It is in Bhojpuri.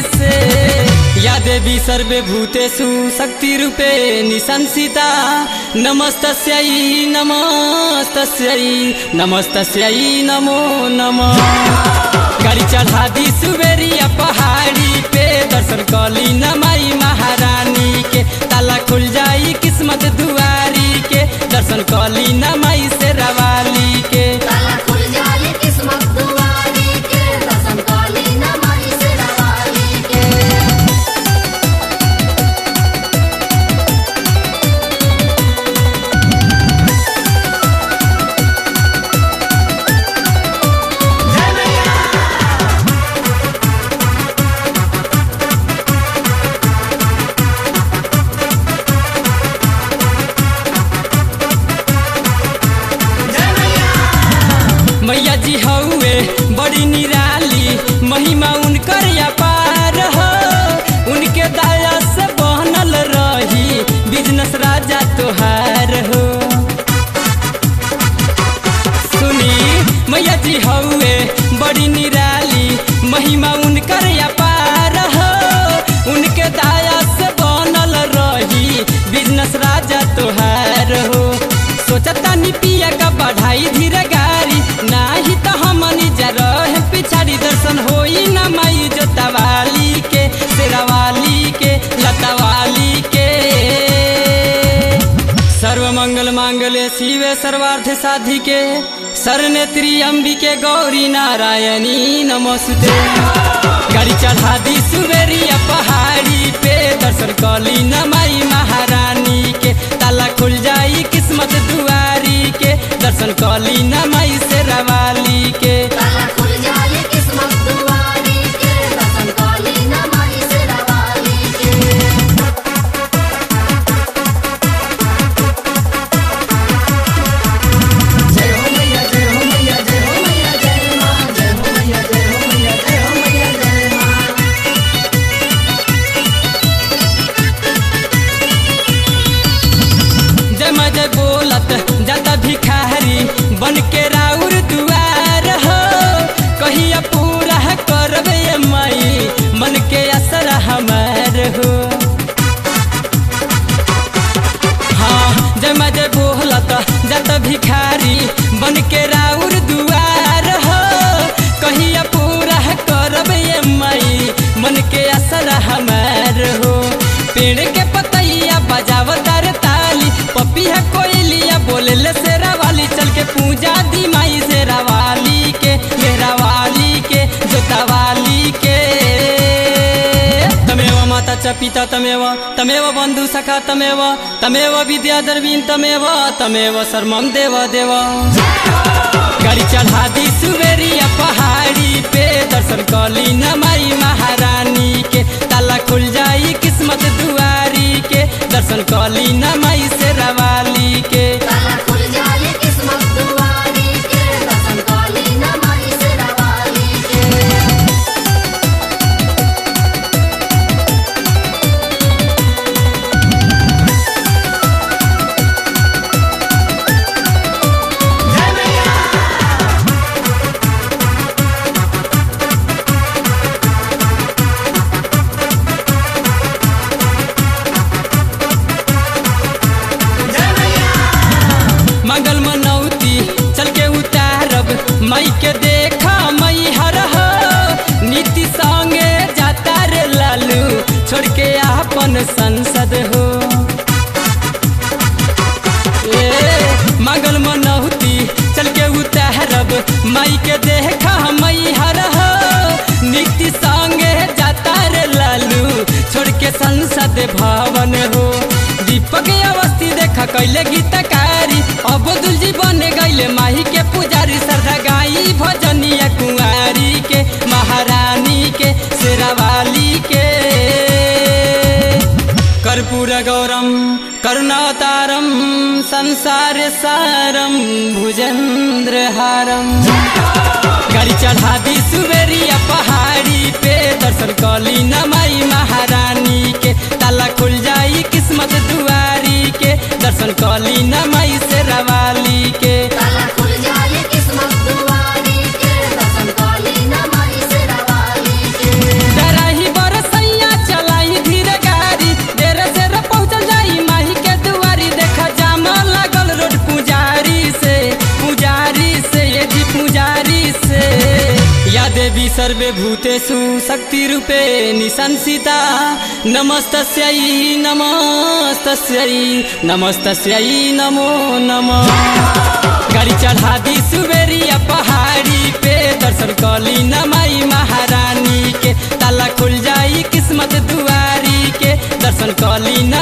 से या देवी सर्वे भूतेषु शक्तिरूपे निशंसिता नमस्तस्यै नमस्तस्यै नमस्तस्यै नमो नमः गाड़ी चढ़ा दी सुबेरिया पहाड़ी पे दर्शन कली नमाई महारानी के ताला खुल जाई किस्मत दुआरी के दर्शन कली नमाई से रवाली के ताला खुल जाए किस्मत दुआरी के दर्शन काली नमाई से रवाली के मैया जी हौवे बड़ी निराली महिमा उनकर अपार हो उनके दया से बनल रही बिजनेस राजा तोहार हो सुनी मैया जी हौवे बड़ी निराली महिमा उनकर अपार हो उनके दया से बनल रही बिजनेस राजा तोहार हो सोचता नी पिया का बढ़ाई धीरे गाड़ी नाही तो हमनी जा रहे पिछाड़ी दर्शन होई ना माई जोतावाली के शेरावाली के लतावाली के सर्व मंगल मांगल्य शिवे सर्वार्थ साधिके सरनेत्री अंबिके गौरी नारायणी नमस्ते गाड़ी चढ़ा दी सुबेरिया पहाड़ी पे दर्शन कली नमाई महारानी के ताला खुल जाई किस्मत दुआरी के दर्शन कली नमाई से रवाली के ताला खुल जाए किस्मत दुआरी के दर्शन काली नमाई से रवाली के जय हो मैया जय हो मैया जय हो मैया जय मां जय हो मैया जय हो मैया जय हो मैया जय मां जय मैं जय बोलत जाता भिखारी बन के राउर दुआर हो कहिया पूरा करबे ये माई मन के असर हमार हो हाँ जय मैं जय बोलत जाता भिखारी बन के राउर दुआर हो कहिया पूरा करबे ये माई मन के असर हमार हो पेड़ के पतैया बजावतार ताली पपिया कोयलिया बोले ले शेरा वाली चल के पूजा दी माई शेरा वाली के मेरा वाली के जोता वाली के तमेव माता च पिता तमेव तमेव बन्धु सखा तमेव तमेव विद्या दर्वीन तमेव तमेव शर्मम देव देव गाड़ी चढ़ा दी सुबेरिया पहाड़ी पे दर्शन कली नमाई महारानी के ताला खुल जाई किस्मत दुआरी के दर्शन कली नमाई से रवाली के ताला खुल जाए किस्मत दुआरी के दर्शन काली नमाई से रवाली के मंगल मनौती चल के उतारब मई के देखा मई हर हो नीति संगे जाता रे लालू छोड़ के अपन संसद हो ए मंगल मनौती चल के उतारब मई के देखा मई हर हो नीति संगे जाता रे लालू छोड़ के संसद भवन हो दीपक अवस्थी देखा कैले गीतकारी अब्दुल जी बने गईले माही के पुजारी श्रद्धा गाई भजनिया कुंवारी के महारानी के शेरावाली के कर्पूर गौरम करुणातारम संसार सारम भुजेंद्र हारम गाड़ी चढ़ा दी सुबेरिया पहाड़ी पे दर्शन कली नमाई महारानी के ताला खुल जाई किस्मत दुआरी के दर्शन कली नमाई से रवाली के ताला खुल जाए किस्मत दुआरी के दर्शन काली नमाई से रवाली के डराही बरस सर्वे भूतेषु शक्तिरूपे निसंसिता नमस्तस्यै नमस्तस्यै नमस्तस्यै नमो नमः गाड़ी चढ़ा दी सुबेरिया पहाड़ी पे दर्शन कली नमाई महारानी के ताला खुल जाई किस्मत दुआरी के दर्शन कली न